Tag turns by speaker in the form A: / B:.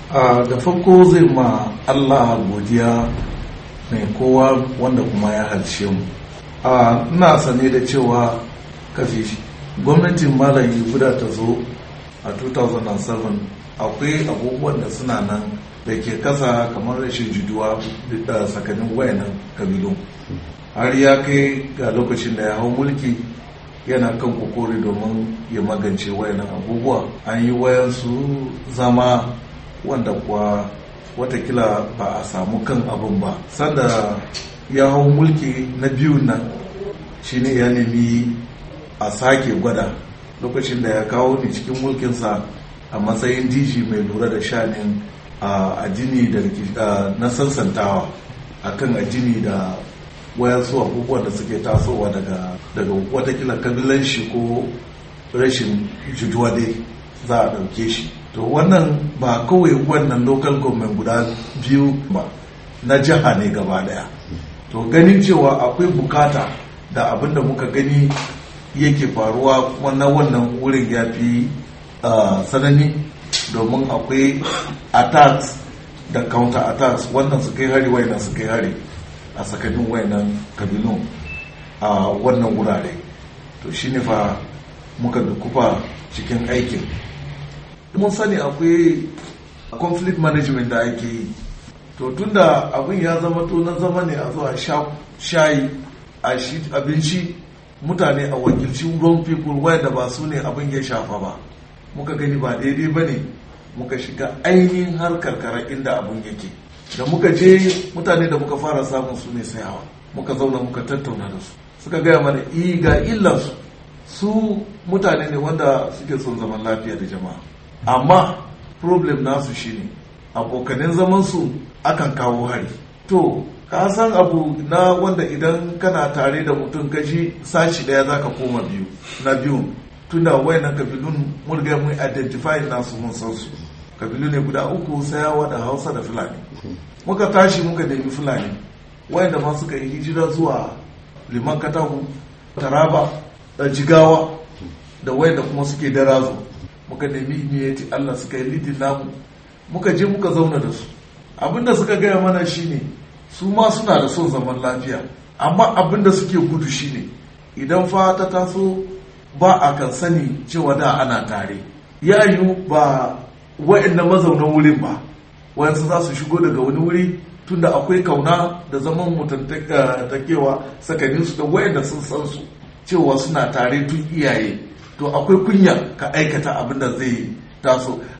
A: da farko zai ma allah godiya mai kowa wanda kuma ya halshe mu ina sane da cewa kafi gwamnatin malam guda ta zo a 2007 akwai abubuwan da suna nan da ke kasa kamar rashin jiduwa da tsakanin wayanan kabilun har ya kai ga lokacin da ya hau mulki yana kan kokori domin ya magance wayanan abubuwa an yi wayansu zama wanda kuwa watakila ba a samu kan abin ba sanda ya hau mulki na biyun nan shine ya nemi a sake gwada lokacin da ya kawo ni cikin mulkinsa a matsayin diji mai lura da shanin addini da na sansantawa akan addini da wayansu abubuwan da suke tasowa daga daga watakila kabilanci ko rashin jituwa dai za a ɗauke shi to wannan ba kawai wannan local government guda biyu ba na jiha ne gaba daya to ganin cewa akwai bukata da abin da muka gani yake faruwa kuma na wannan wurin ya fi sanani domin akwai attacks da counter attacks wannan su kai hari wayannan su kai hari a tsakanin wayannan kabilun a wannan wurare to shine fa muka dukufa cikin aikin mun sani akwai conflict management da ake yi to tunda abin ya zama to na zama ne a zuwa shayi a abinci mutane a wakilci wrong people wanda ba su ne abin ya shafa ba muka gani ba daidai ba ne muka shiga ainihin har karkara inda abin yake da muka je mutane da muka fara samun su ne sayawa muka zauna muka tattauna da su suka gaya mana i ga illansu su mutane ne wanda suke son zaman lafiya da jama'a amma problem nasu shine abokanin zaman su akan kawo hari to ka san abu na wanda idan kana tare da mutum kaji sashi daya zaka koma biyu na biyu tunda wayannan kabilun mun riga mun identify nasu mun san su kabilu ne guda uku sayawa da hausa da fulani muka tashi muka nemi fulani wayanda ma suka yi hijira zuwa liman katahu taraba da jigawa da wayanda kuma suke darazo muka nemi imiyati allah suka yi lidin namu muka je muka zauna da su abinda suka gaya mana shine su ma suna da son zaman lafiya amma abinda suke gudu shine idan fa ta taso ba a kan sani cewa da ana tare ya yiwu ba wa'annan mazaunan wurin ba wayansu za su shigo daga wani wuri tunda akwai kauna da zaman mutantakewa tsakaninsu da wayanda sun san su cewa suna tare tun iyaye to akwai kunya ka aikata abin da zai taso